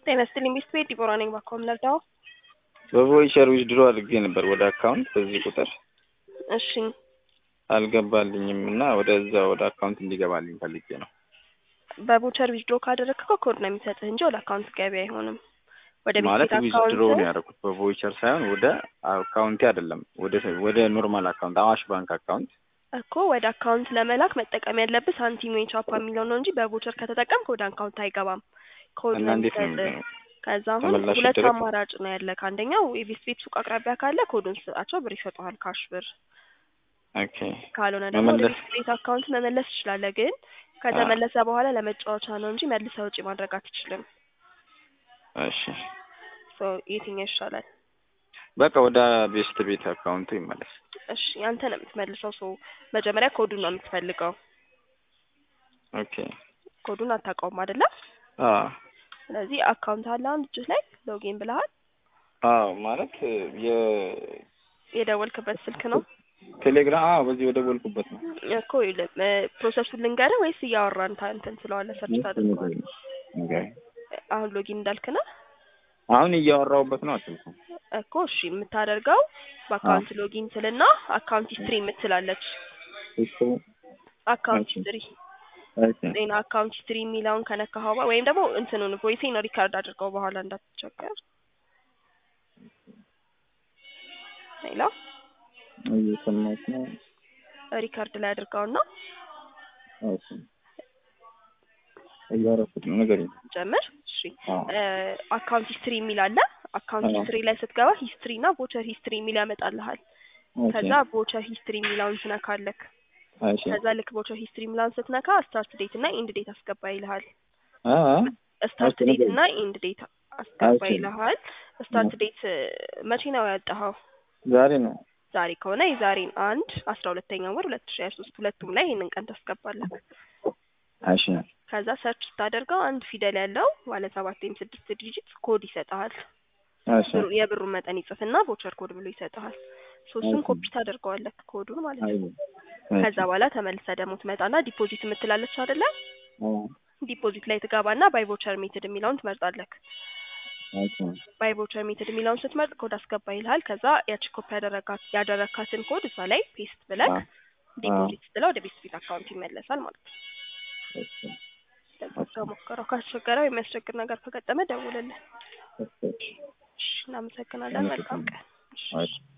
ጤና ይስጥልኝ ሚስት ቤት ዲቦራ ነኝ። ባኮም ነርዳው በቮይቸር ዊዝድሮ አድርጌ ነበር ወደ አካውንት በዚህ ቁጥር እሺ አልገባልኝም እና ወደዛ ወደ አካውንት እንዲገባልኝ ፈልጌ ነው። በቮቸር ዊዝድሮ ካደረግከው ኮድ ነው የሚሰጥህ እንጂ ወደ አካውንት ገቢ አይሆንም። ወደ ቤት ማለት ቤት ዊዝድሮ ነው አካውንት ያደረኩት በቮይቸር ሳይሆን ወደ አካውንቴ አይደለም፣ ወደ ወደ ኖርማል አካውንት አዋሽ ባንክ አካውንት እኮ ወደ አካውንት ለመላክ መጠቀም ያለብህ ሳንቲም ወይ ቻፓ የሚለው ነው እንጂ በቮቸር ከተጠቀምክ ወደ አካውንት አይገባም። ኮድ እና ነው እንዴት ነው የሚሰጥህ። ከዛ አሁን ተመላሽ ሁለት ይደረግ? አማራጭ ነው ያለክ። አንደኛው የቤት ቤት ሱቅ አቅራቢያ ካለ ኮዱን ስጣቸው፣ ብር ይሰጡሃል፣ ካሽ ብር። ኦኬ ካልሆነ ደግሞ ወደ መመለስ ቤት ቤት አካውንት መመለስ ትችላለህ። ግን ከተመለሰ በኋላ ለመጫወቻ ነው እንጂ መልሰህ ውጪ ማድረግ አትችልም። እሺ ሶ የትኛው ይሻላል? በቃ ወደ ቤስት ቤት አካውንቱ ይመለስ። እሺ አንተ ነው የምትመልሰው። ሶ መጀመሪያ ኮዱን ነው የምትፈልገው። ኦኬ ኮዱን አታውቀውም አይደለ? አዎ ስለዚህ አካውንት አለ አንድ እጅህ ላይ ሎጊን ብለሃል። አዎ ማለት የ የደወልክበት ስልክ ነው ቴሌግራም አዎ በዚህ ወደ ቦልኩበት ነው። እኮ ይኸውልህ፣ እ ፕሮሰሱን ልንገርህ ወይስ እያወራን ታ- እንትን ስለዋለ ሰርች ታደርገዋለህ? ኦኬ አሁን ሎጊን እንዳልክ ነው አሁን እያወራሁበት ነው አትልኩ። እኮ። እሺ የምታደርገው በአካውንት ሎጊን ስልና አካውንት ሂስትሪ የምትላለች እሱ አካውንት ኦኬ። ሂስትሪ ኦኬ ዜና አካውንት ሂስትሪ የሚለውን ከነካኸው በ- ወይም ደግሞ እንትኑን ቮይሴን ሪካርድ አድርገው በኋላ እንዳትቸገር። ሌላ እየሰማሁት ነው። ሪካርድ ላይ አድርገውና ኦኬ እያወራሁት ነው። ንገሪኝ። ጀምር። እሺ አዎ አካውንት ሂስትሪ የሚል አለ። አካውንት አዎ። ሂስትሪ ላይ ስትገባ ሂስትሪ እና ቮቸር ሂስትሪ የሚል ያመጣልሃል። ኦኬ ከዛ ቮቸር ሂስትሪ የሚለውን ትነካለክ። እሺ ከዛ ልክ ቮቸር ሂስትሪ የሚለውን ስትነካ ስታርት ዴት እና ኢንድ ዴት አስገባ ይልሃል። አ ስታርት ኦኬ፣ ዴት ንገረኝ። እና ኢንድ ዴት አስገባ ኦኬ። ይልሃል። ስታርት ዴት መቼ ነው ያወጣኸው? ዛሬ ነው። ዛሬ ከሆነ የዛሬን አንድ አስራ ሁለተኛ ወር ሁለት ሺ ሀያ ሶስት ሁለቱም ላይ ይህንን ቀን ታስገባለህ። እሺ ከዛ ሰርች ስታደርገው አንድ ፊደል ያለው ባለ ሰባት ወይም ስድስት ዲጂት ኮድ ይሰጥሃል። እሺ ብሩ- የብሩን መጠን ይጽፍና ቮቸር ኮድ ብሎ ይሰጥሃል። ሶስቱን ኦኬ። ኮፒ ታደርገዋለህ ኮዱን ማለት አይ ነው። ከዛ በኋላ ተመልሰ ደግሞ ትመጣና ዲፖዚት የምትላለች አይደለ? ዲፖዚት ላይ ትገባና ባይ ቮቸር ሜትድ የሚለውን ትመርጣለህ። ኦኬ ባይ ቮቸር ሜትድ የሚለውን ስትመርጥ ኮድ አስገባ ይልሃል። ከዛ ያቺ ኮፒ ያደረጋት ያደረካትን ኮድ እዛ ላይ ፔስት ብለህ አ ዲፖዚት ስትለው ወደ ቤት ፊት አካውንት ይመለሳል ማለት ነው። እሺ እንደዛ ሞከረው። ካስቸገረው የሚያስቸግር ነገር ከገጠመ ደውልልን። እሺ እሺ፣ እናመሰግናለን። መልካም ቀን። እሺ። እሺ